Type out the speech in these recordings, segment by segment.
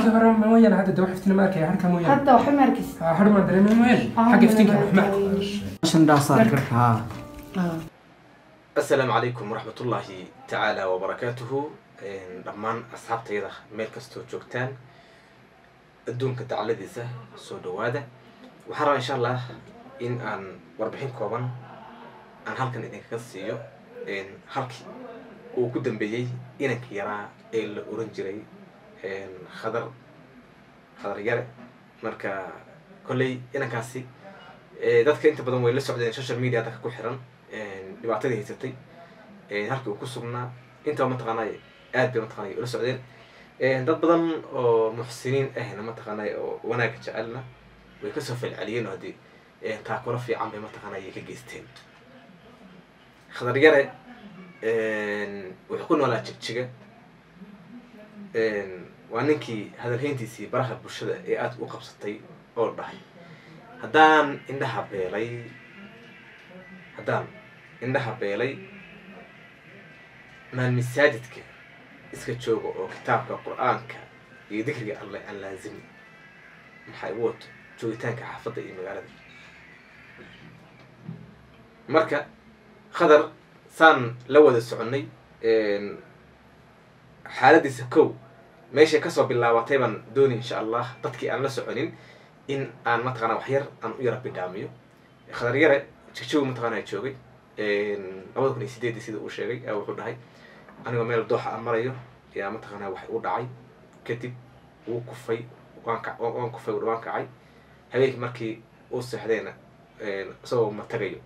halkii hore mooyaane hadda de wax iftiin ma arkaya harka mooyaane hadda waxba ma arkis ha har maan dareemay mooyaane Ah, xagga iftiinka mana wax ma arkay. عشان ده صار كرها asalaamu calaykum waraxmatullaahi tacaala wabarakaatuhu dhammaan asxaabtayda meel kastoo joogtaan adduunka dacladiisa soo dhawaada waxaan rabaa insha allah in aan warbixin kooban aan halkan idinkaga siiyo halkii uu ku dambeeyey inanka yaraa ee la oran jiray khadar khadar yare marka kolley inankaasi eh, dadka inta badan way la socdeen social media dadka ku xiran dhibaatadii haysatay halkii uu ku sugnaa intaba mataqaanay aad bay mataqaanay ula socdeen dad badan oo muxsiniin ahna mataqaanay oo wanaagga jecelna way kasoo falceliyeen oo haddii taakuro fiican bay mataqaanay ay ka geysteen khadar yare wuxuu ku noolaa jigjiga waa ninkii hadalhayntiisii baraha bulshada ee aada u qabsatay oo dhahay haddaan indhaha beelay haddaan indhaha beelay maan masaajidka iska jooga oo kitaabka qur-aanka iyo dikriga alleh aan laazimi maxay u wato joogitaanka xaafadda iyo magaalada marka khadar saan la wada soconnay xaaladiisa kow meeshay kasoo bilaabatay baan dooni insha allah dadkii aan la soconin in aan mataqaana wax yar aan u yara bidhaamiyo khadar yare jigjigu mataqaana joogay labada kun iyo sideedii sida uu sheegay ayaa wuxuu dhahay anigoo meel dooxa aan marayo yaa mataqaana wax u dhacay kadib wuu kufay waan ka waan kufay waan kacay habeenkii markii uu seexdayna isagoo matagayo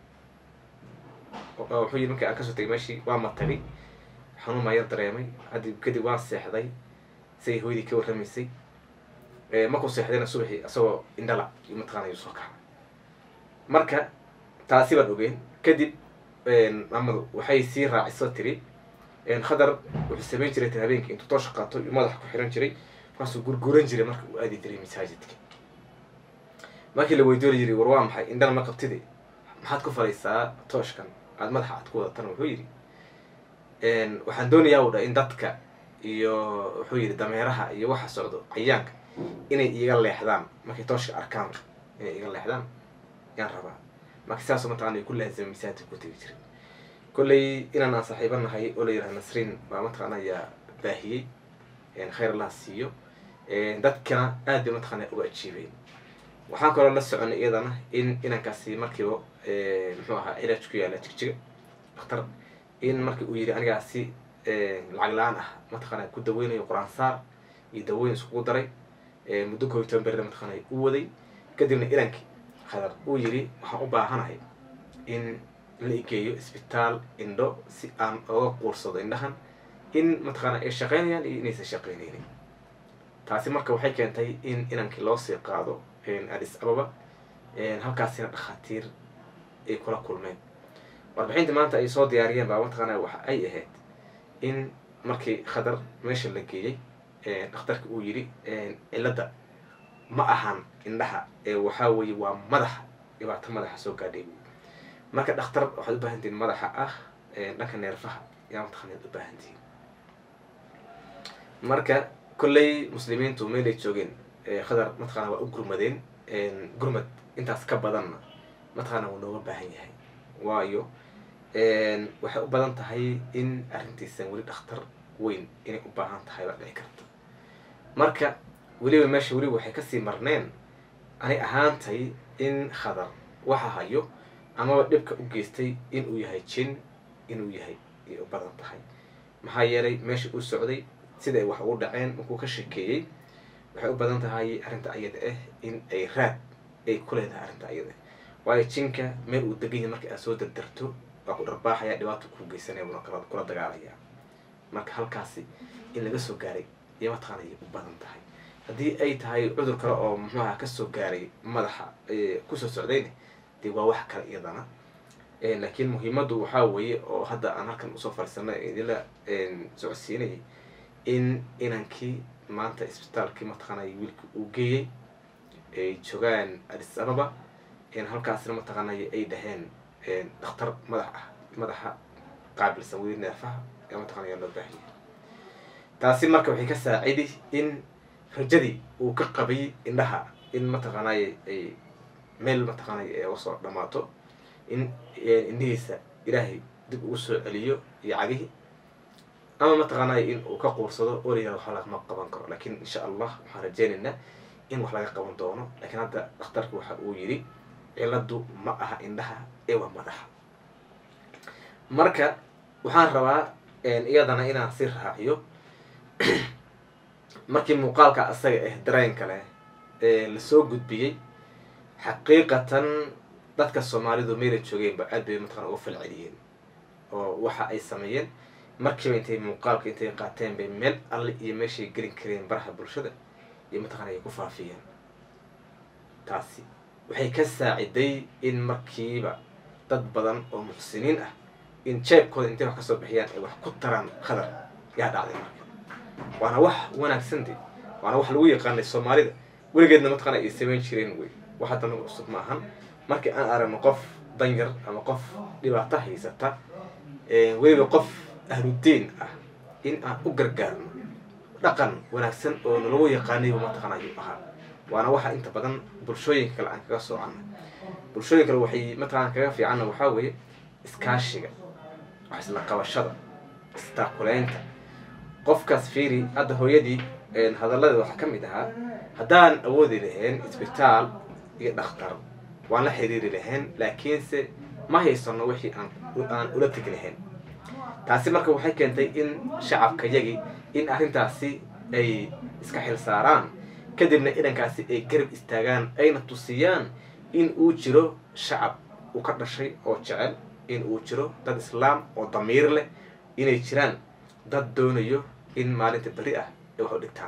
wuxuu yidhi markii aan kasoo tegay meeshii waa matagay xanuun baan yar dareemay haddi kadib waan seexday say hooyadii ka warramaysay markuu seexdayna subaxii isagoo indhala iyo mataqaana ayuu soo kaca marka taasi baan ogeen kadib mamadu waxay sii raaciso tiri khadar wuxuu samayn jiray tan habeenkii intuu toosha qaato iyo madaxa ku xiran jiray markaasuu gurguran jiray marka uu aadi jiray masaajidka markii la weydooli jiray war waa maxay indhana ma qabtide maxaad ku falaysaa tooshkan aada madaxa aad ku wadatana wuxuu yidhi waxaan doonayaa u dhahay in dadka iyo wuxuu yidhi dameeraha iyo waxa socdo cayaanka inay iga leexdaan markay tooshka arkaan inay iga leexdaan yaan rabaa marka sidaasoo mataqana ay ku laazimay masaajidka ku tegi jiray kolley inaan aan saaxiiba nahay oo la yidhaha nasriin baa mataqaana ayaa baahiyey khayr allah siiyo dadkana aad bay mataqaana uga ajiibeen waxaan kaloo la soconay iyadana in inankaasi markiiba muxuu ahaa cilaaj ku yaala jigjiga daktar in markii uu yidhi anigaasi lacag la-aan ah mataqaana ku daweynayo qur-aan saar iyo dawooyin iskugu daray muddo koob iyo toban berida mataqaana u waday kadibna inankii khadar uu yidhi waxaan u baahanahay in la igeeyo isbitaal indho si aan oga quursado indhahan in mataqaana ay shaqeynayaan iyo inaysan shaqeyneynin taasi marka waxay keentay in inankii loo sii qaado adis ababa halkaasina dhakhaatiir ay kula kulmeen warbixintii maanta ay soo diyaariyeen baa mataqaana waxa ay ahayd in markii khadar meesha la geeyey dhakhtarka uu yidhi cilladda ma ahan indhaha ee waxaa weeye waa madaxa dhibaato madaxa soo gaadhay marka dhakhtar waxaad u baahantihiin madaxa ah dhanka neerfaha yaa mataqaanaad u baahantihiin marka kolley muslimiintu meelay joogeen khadar mataqana waa u gurmadeen gurmad intaas ka badanna mataqaana wuu nooga baahan yahay waayo waxay u badan tahay in arrintiisan weli dhakhtar weyn inay u baahan tahay baa dhici karta marka weliba meesha weliba waxay kasii marneen anay ahaantay in khadar waxa hayo amaba dhibka u geystay inuu yahay jin inuu yahay ay u badan tahay maxaa yeelay meesha uu socday sida ay wax ugu dhaceen markuu ka shekeeyey waxay u badan tahay arrinta ayada ah in ay raad ay ku leedahay arrinta ayada waayo jinka meel uu degan yahay marka aad soo dardarto waa ku dharbaaxaya dhibaato ku geysanaya buna kala kula dagaalaya marka halkaasi in laga soo gaaray iyo mataqaana ay u badan tahay haddii ay tahay cudur kale oo muxuaha kasoo gaaray madaxa kusoo socdayna dee waa wax kale iyadana laakiin muhiimaddu waxaa weeye oo hadda aan halkan usoo fariisanay idinla socodsiinayay in inankii maanta isbitaalkii mataqaanay wiilkii uu geeyey ay joogaan adis ababa halkaasna mataqaanay ay dhaheen dhakhtar madax ah madaxa qaabilsan weli neerfaha ee mataqana yaa loo baahan yahay taasi marka waxay ka saacidi in rajadii uu ka qabay indhaha in mataqaanay ay meel mataqaanay ay uga soo dhamaato in indhihiisa ilaahay dib ugu soo celiyo iyo cagihii ama mataqaanay in uu ka quursado oo layihahdo wax lagama qaban karo lakin insha allah waxaan rajeynaynaa in wax laga qaban doono lakiin hadda dhakhtarku waxa uu yidhi ciladu ma aha indhaha ee waa madaxa marka waxaan rabaa iyadana inaan si raaciyo markii muuqaalka asaga ah dareenka leh ee lasoo gudbiyey xaqiiqatan dadka soomaalidu meela joogeenba aad bay mataqana uga falceliyeen oo waxa ay sameeyeen markiiba intay muuqaalka intay qaateen bay meel alle iyo meeshay gelin kareen baraha bulshada iyo mataqana ay ku faafiyeen taasi waxay ka saaciday in markiiba dad badan oo muxsiniin ah in jeebkooda intay wax kasoo bixiyaan ay wax ku taraan khadar yaa dhacday marka waana wax wanaagsan de waana wax lagu yaqaanay soomaalida weligeedna mataqana ay samayn jireen wey wax haddana cusub ma ahan markii aan aragno qof danyar ama qof dhibaato haysata weliba qof ahludiin ah in aan u gargaarno dhaqan wanaagsan oo nalagu yaqaanayba mataqana ayuu ahaa waana waxa inta badan bulshooyinka kale aan kaga soocana bulshooyin kale waxay mataqana kaga fiicanna waxaa weeye iskaashiga wax isla qabashada istaakuleynta qofkaas fiiri hadda hooyadii hadallada waxaa ka mid ahaa haddaan awoodi lahayn isbitaal iyo dhakhtar waan la xiriiri lahayn laakiinse ma haysano wixii aan aan ula tegi lahayn taasi marka waxay keentay in shacabkayagii in arrintaasi ay iska xil saaraan kadibna idankaasi ay garab istaagaan ayna tusiyaan in uu jiro shacab uu ka dhashay oo jecel in uu jiro dad islaam oo damiir leh inay jiraan dad doonayo in maalinta beri ah ay wax u dhigtaan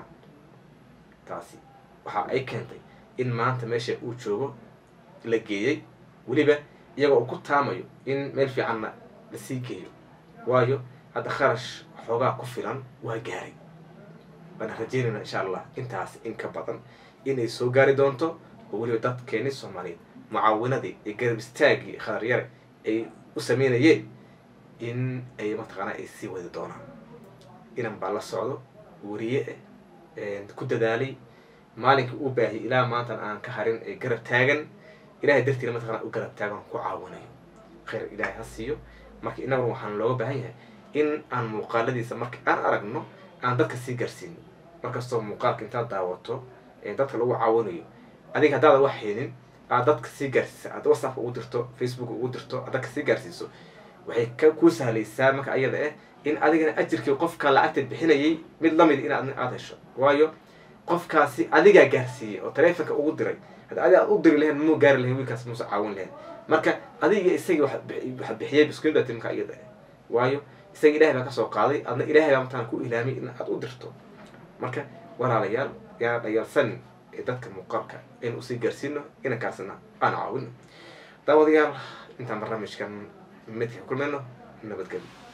taasi waxa ay keentay in maanta meesha uu joogo la geeyey weliba iyagoo uu ku taamayo in meel fiicanna lasii geeyo waayo hadda kharash xoogaa ku filan waa gaaray waana rajeynayna insha allah intaas in ka badan inay soo gaari doonto oo weliba dadkeeni soomaaliyeed mucaawinadii iyo garab istaagii khadaryare ay u sameynayeen in ay mataqaana ay sii wadi doonaan inan baa la socdo wariye ah ku dadaalay maalinkii uu baahiyay ilaa maantan aan ka harin ee garab taagan ilahay dartiina mataqana u garab taagan ku caawinayo khayr ilaahay ha siiyo marka innaguna waxaan looga baahan yahay in aan muuqaaladiisa marka aan aragno aan dadka sii gaarsiino markastoo muuqaalka intaad daawato dadka lagu caawinayo adiga haddaada wax haynin aad dadka sii gaarsiisa aad whatsapp ugu dirto facebook ugu dirto aad dadka sii gaarsiiso waxay ka kuu sahlaysaa marka ayada ah in adigana ajirkii qofka lacagta bixinayay mid lamid in aad hesho waayo qofkaasi adigaa gaarsiiyey oo taleefonka ugu diray hadda adi aad u diri lahayn muu gaari lahayn wiilkaas muuse caawin lahayn marka adiga isagii waxa bixiyay biskuinbati marka iyada ah waayo isaga ilahay baa kasoo qaaday adna ilahay baa mataan ku ilaamay in aad u dirto marka walaalayaal yaa dhayaalsanin ee dadka muuqaalka in usii gaarsiino inankaasna aan caawino daawadayaal intaan barnaamijkan midka kulmayno nabadgelyo